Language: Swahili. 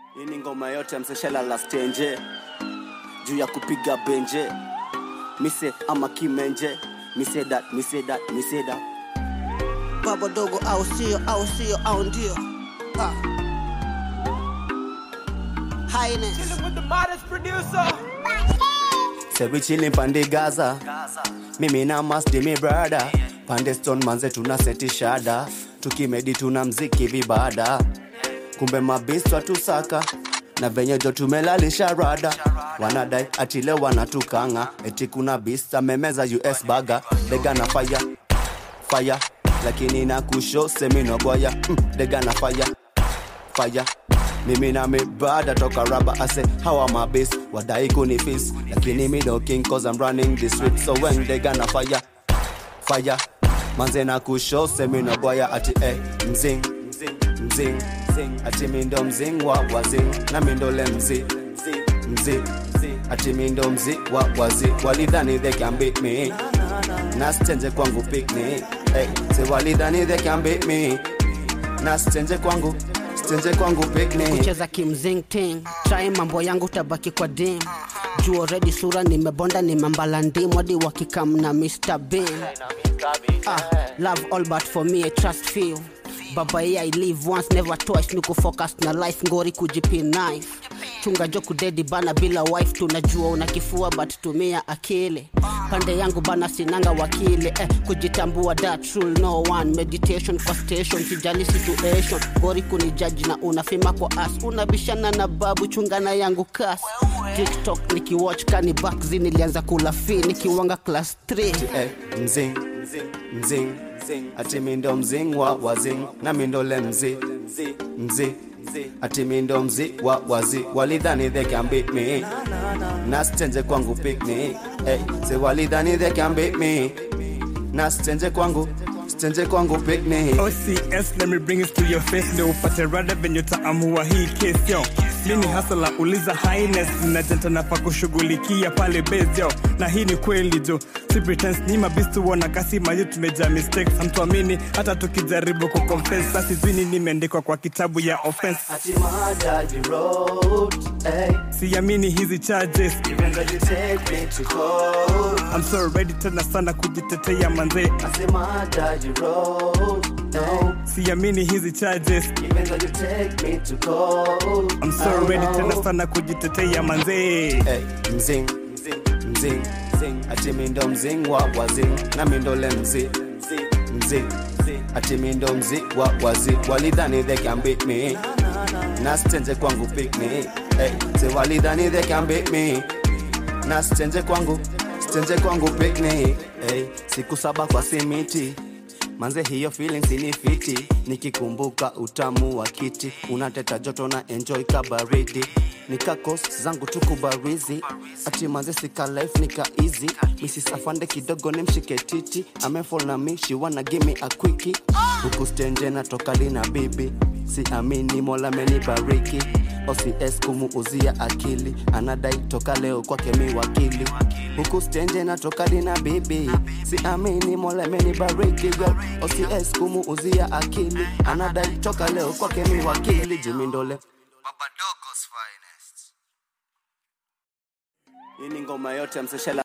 Hii ni ngoma yote mseshela la stenje juu ya kupiga benje mise ama kimenje mise that mise that mise that baba dogo au sio au sio au ndio ah. Highness. with the modest producer. sebi chili pande gaza mimi na masti mi brada pande stone manze tuna seti shada tukimedi tuna mziki vibada kumbe mabistwa tusaka na venye jo tumelalisha rada wanadai atile wanatukanga eti kuna bist amemeza us baga dega na fire fire lakini na kusho seminogoya mm, dega na fire fire mimi na mibada toka raba ase hawa mabis wadai kunifis lakini mi no king cause I'm running the street so when they gonna fire fire manze na kusho seminogoya ati eh, mzing mzing mzing ati mindo mzing wa wazing na mindole mzi mzi ati mindo mzi wa wazi walidhani they can beat me na stenje kwangu picnic hey, se walidhani they can beat me na stenje kwangu stenje kwangu picnic kucheza kimzing ting trai mambo yangu tabaki kwa dim juu already sura nimebonda nimembala ndim hadi wakikam na mr bean ah, love all but for me I trust feel baba yeah, I live once never twice niko focus na life ngori kujipi knife chunga jo kudedi bana bila wife tunajua una kifua but tumia akili pande yangu bana sinanga wakili eh, kujitambua that rule no one meditation kwa station sijali situation ngori kunijaji na unafima kwa as unabishana na babu chungana yangu kas tiktok nikiwatch kani backzi nilianza kula fi nikiwanga class 3 eh, mzing mzing ati mindo mzing wa wazing na mindole mzi mzi ati mindo mzi wa wazi walidhani they can beat me na stenje kwangu picnic hey, se walidhani they can beat me na stenje kwangu stenje kwangu picnic OCS, let me bring it to your face ndio upate rada venye utaamua hii case yo mini hasala uliza highness na jentana pa kushughulikia pale base yo na hii ni kweli jo si pretense ni mabistu wana kasi maji tumejaa mistakes hamtuamini hata tukijaribu kuconfess sasi zini nimeandikwa kwa kitabu ya offense ati majaji road hey, siamini hizi charges even though you take me to court I'm so ready tena sana kujitetea manzee asema jaji road hey, siamini hizi charges even though you take me to court I'm so ready tena sana kujitetea manzee hey, mzing mzing ati mindo mzing wa wazing na mindole mzi mzi ati mindo mzi wa wazi walidhani they can beat me na stenje kwangu picnic hey, se walidhani they can beat me na stenje kwangu stenje kwangu picnic hey, siku saba kwa simiti manze hiyo feelings ni fiti nikikumbuka utamu wa kiti unateta joto na enjoy kabaridi nikakos zangu tukubarizi ati manze sika life nika easy misisafande kidogo ni mshike titi amefall na mi she wanna give me a quickie huku stenje natoka lina bibi si amini mola menibariki ocs kumuuzia akili anadai toka leo kwake mi wakili huku stenje natoka lina bibi si amini mola menibariki girl ocs kumuuzia akili anadai toka leo kwake mi wakili jimindole hii ni ngoma yote mseshela